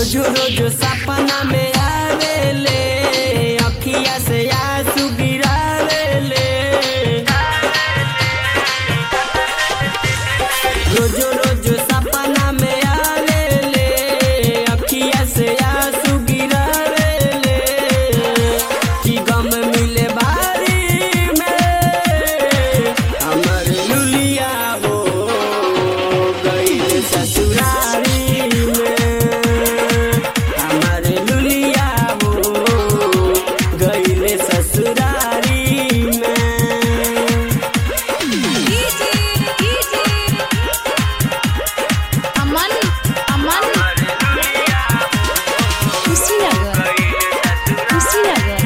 रोजो रोजो सपना में आवेले अखिया से आंसू गिरावेले रोजो रोजो सपना में आवेले अखिया से आंसू गिरावेले कि गम मिले बारी में हमर लुलिया हो गई ससुरारी में हमर लुलिया हो गई ससुरारी में अमन अमन कुशीनगर कुशीनगर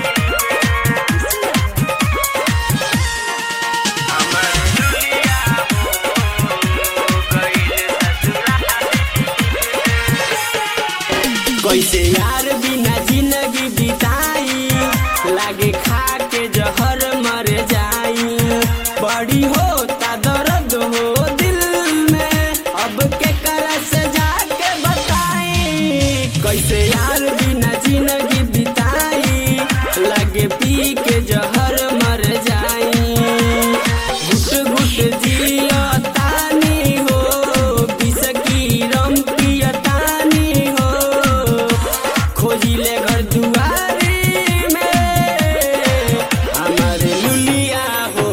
कैसे यार बिना जिंदगी बिताई लागे खा के जहर मर जाई बड़ी होता दर्द हो दिल में अब के कर से जाके बताई कैसे यार बिना जिंदगी बिताई लागे पी के जहर मर जाई घुट घुट जियतानी हो विष की रम पियतानी हो खोजिले घर दुआरी में हमर लुलिया हो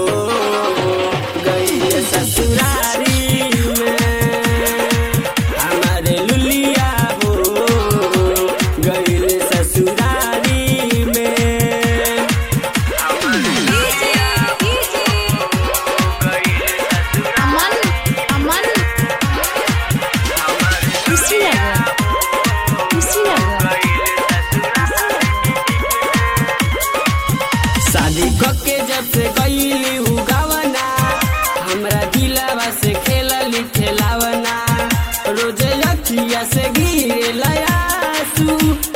गई ससुरारी में हमर लुलिया हो गई ससुरारी में अमन अमन कुशीनगर कुशीनगर शादी कके जब से गईली हु गवना हमरा दिलवा से खेलली खेलावना रोज अखिया से गिरे लयासू